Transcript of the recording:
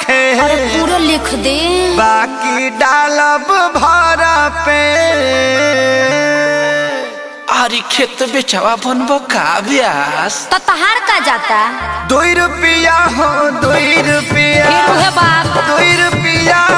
होखे अरे पूरा लिख दे बाकी डालब भर पे अरे खेत बेचवा बनबो का ब्यास तो तहार का जाता दुई रुपया हो दुई रुपया फिर उहे बात दुई रुपया